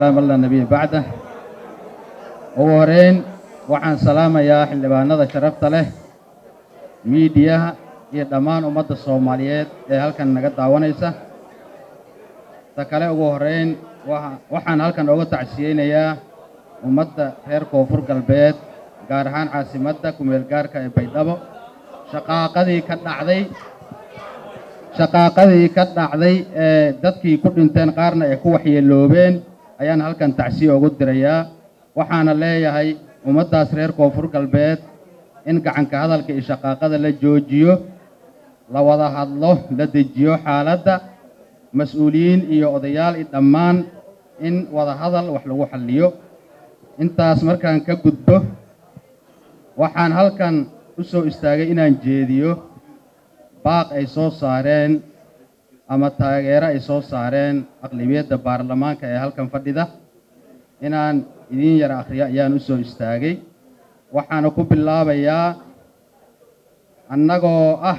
la nabiy bacda ugu horeyn waxaan salaamayaa xildhibaanada sharafta leh miidiyaha iyo dhammaan ummadda soomaaliyeed ee halkan naga daawanaysa ta kale ugu horeyn waxaan halkan ooga tacsiyeynayaa ummadda reer koonfur galbeed gaar ahaan caasimadda kumeel gaarka ee baydhabo shaqaaqadii ka dhacday shaqaaqadii ka dhacday ee dadkii ku dhinteen qaarna ay ku waxyeeloobeen ayaan halkan tacsiye ugu dirayaa waxaana leeyahay ummaddaas reer koonfur galbeed in gacanka hadalka iyo shaqaaqada la joojiyo la wada hadlo la dejiyo xaaladda mas-uuliyiin iyo odayaal i dhammaan in wada hadal wax lagu xalliyo intaas markaan ka gudbo waxaan halkan u soo istaagay inaan jeediyo baaq ay soo saareen ama taageero ay soo saareen aqlibiyadda baarlamaanka ee halkan fadhida inaan idiin yara akhriyo ayaan u soo istaagay waxaana ku bilaabayaa annagoo ah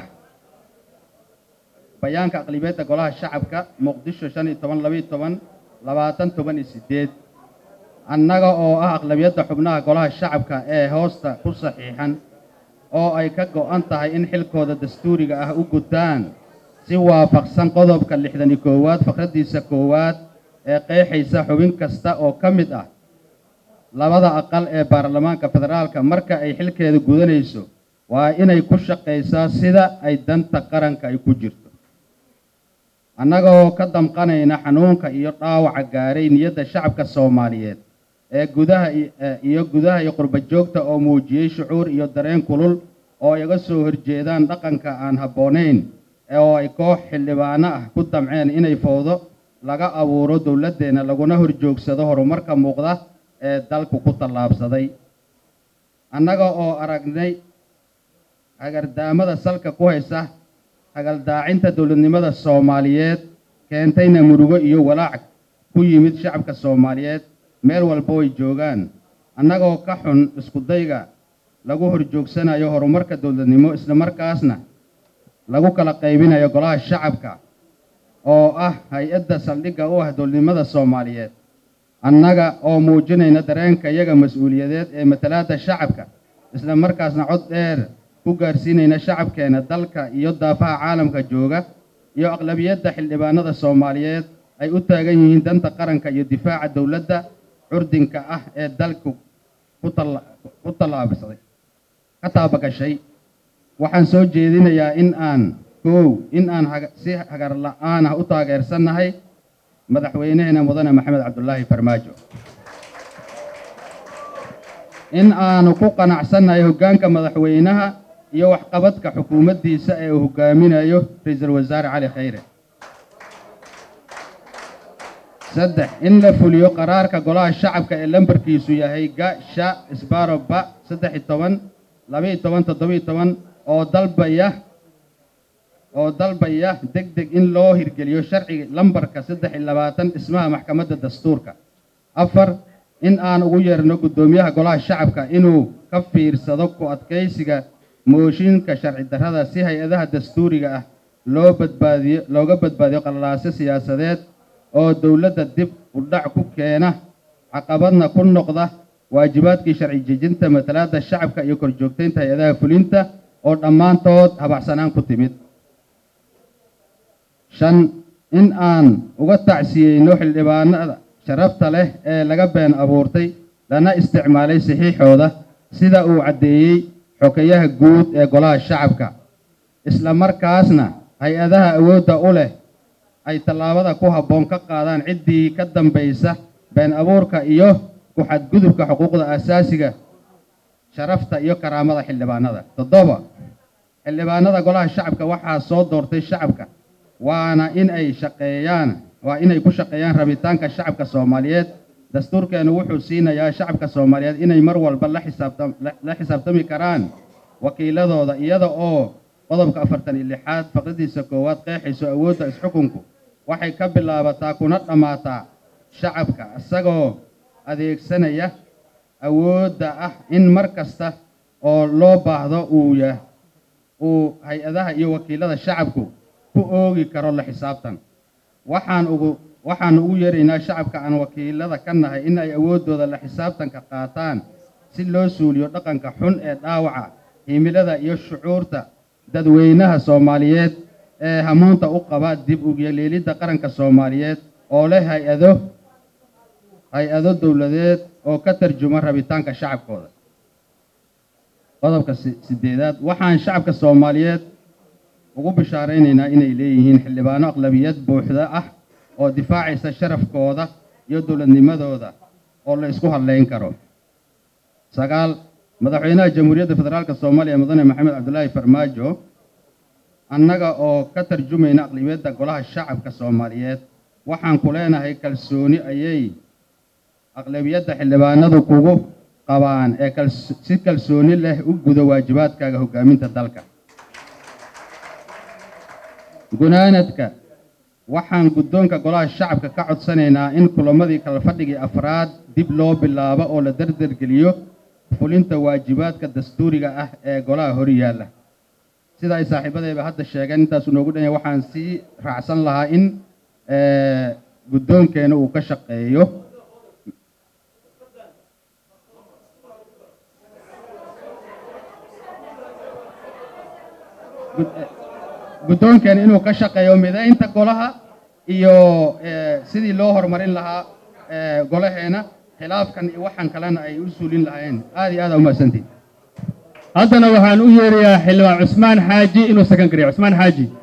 bayaanka aqlibiyadda golaha shacabka muqdisho shan iyo toban labaiyo toban labaatan toban iyo siddeed annaga oo ah aqlabiyadda xubnaha golaha shacabka ee hoosta ku saxiixan oo ay ka go'an tahay in xilkooda dastuuriga ah u gutaan si waafaqsan qodobka lixdan iyo koowaad fakraddiisa koowaad ee qeexaysa xubin kasta oo ka mid ah labada aqal ee baarlamaanka federaalka marka ay xilkeeda gudanayso waa inay ku shaqaysaa sida ay danta qaranka ay ku jirto annagoo ka damqanayna xanuunka iyo dhaawaca gaaray niyadda shacabka soomaaliyeed ee gudaha iyo gudaha iyo qurba joogta oo muujiyey shucuur iyo dareen kulul oo iga soo horjeedaan dhaqanka aan habboonayn oo ay koox xildhibaano ah ku damceen inay fowdo laga abuuro dowladdeenna laguna horjoogsado horumarka muuqda ee dalku ku tallaabsaday annaga oo aragnay hagardaamada salka ku haysa hagaldaacinta dowladnimada soomaaliyeed keentayna murugo iyo walaac ku yimid shacabka soomaaliyeed meel walba way joogaan annagoo ka xun iskudayga lagu horjoogsanayo horumarka dowladnimo islamarkaasna lagu kala qaybinayo golaha shacabka oo ah hay-adda saldhigga u ah dowladnimada soomaaliyeed annaga oo muujinayna dareenka iyaga mas-uuliyadeed ee matalaadda shacabka isla markaasna cod dheer ku gaarsiinayna shacabkeena dalka iyo daafaha caalamka jooga iyo aqlabiyadda xildhibaanada soomaaliyeed ay u taagan yihiin danta qaranka iyo difaaca dowladda curdinka ah ee dalku ku tallaabsaday ka taabagashay waxaan soo jeedinayaa in aan koow in aan si hagar la'aan ah u taageersannahay madaxweynaheena mudane maxamed cabdulaahi farmaajo in aanu ku qanacsannahay hoggaanka madaxweynaha iyo waxqabadka xukuumaddiisa ee uu hoggaaminayo ra-iisul wasaare cali khayre saddex in la fuliyo qaraarka golaha shacabka ee lambarkiisu yahay ga sha isbaro ba saddex iyo toban labaiyo toban toddobiyo toban oo dalbaya oo dalbaya deg deg in loo hirgeliyo sharciga lambarka saddex iyo labaatan dhismaha maxkamadda dastuurka afar in aan ugu yeerno guddoomiyaha golaha shacabka inuu ka fiirsado ku adkaysiga mooshinka sharci darrada si hay-adaha dastuuriga ah loo badbaadiyo looga badbaadiyo qallaaso siyaasadeed oo dowladda dib u dhac ku keena caqabadna ku noqda waajibaadkii sharci jejinta matalaadda shacabka iyo korjoogtaynta hay-adaha fulinta oo dhammaantood habacsanaan ku timid shan in aan uga tacsiyeyno xildhibaanada sharafta leh ee laga been abuurtay lana isticmaalay saxiixooda sida uu caddeeyey xokeyaha guud ee golaha shacabka isla markaasna hay-adaha awoodda u leh ay tallaabada ku habboon ka qaadaan ciddii ka dambaysa been abuurka iyo ku-xadgudubka xuquuqda aasaasiga sharafta iyo karaamada xildhibaanada toddoba xildhibaanada golaha shacabka waxaa soo doortay shacabka waana in ay shaqeeyaan waa inay ku shaqeeyaan rabitaanka shacabka soomaaliyeed dastuurkeenu wuxuu siinayaa shacabka soomaaliyeed inay mar walba la xisaabtam la xisaabtami karaan wakiiladooda iyada oo qodobka afartan iyo lixaad faqradiisa koowaad qeexayso awoodda isxukunku waxay ka bilaabataa kuna dhammaataa shacabka isagoo adeegsanaya awoodda ah in mar kasta oo loo baahdo uu yah uu hay-adaha iyo wakiilada shacabku ku oogi karo la xisaabtan waxaan ugu waxaan ugu yeeraynaa shacabka aan wakiilada ka nahay in ay awooddooda la xisaabtanka qaataan si loo suuliyo dhaqanka xun ee dhaawaca himilada iyo shucuurta dadweynaha soomaaliyeed ee hamuunta u qaba dib ugyeleelidda qaranka soomaaliyeed oo leh hay-ado hay-ado dowladeed oo ka tarjuma rabitaanka shacabkooda qodobka sideedaad waxaan shacabka soomaaliyeed ugu bishaaraynaynaa inay leeyihiin xildhibaano aqlabiyad buuxda ah oo difaacaysa sharafkooda iyo dowladnimadooda oo la isku hadlayn karo sagaal madaxweynaha jamhuuriyadda federaalka soomaaliya mudane maxamed cabdulaahi farmaajo annaga oo ka tarjumayna aqlabiyadda golaha shacabka soomaaliyeed waxaan ku leenahay kalsooni ayay aqlabiyadda xildhibaanadu kugu qabaan ee si kalsooni leh u gudo waajibaadkaaga hoggaaminta dalka gunaanadka waxaan guddoonka golaha shacabka ka codsanaynaa in kulamadii kala fadhigii afraad dib loo bilaabo oo la dardargeliyo fulinta waajibaadka dastuuriga ah ee golaha hor yaalla sida ay saaxiibadayba hadda sheegeen intaasu noogu dhanya waxaan sii raacsan lahaa in guddoonkeena uu ka shaqeeyo guddoonkeena inuu ka shaqeeyo midaynta golaha iyo sidii loo horumarin lahaa golaheena khilaafkan iyo waxaan kalena ay u suulin lahaayeen aad iyo aad aa umahadsantihin haddana waxaan u yeerayaa xildhibaan cusmaan xaaji inuu sakan kariyo cusmaan xaaji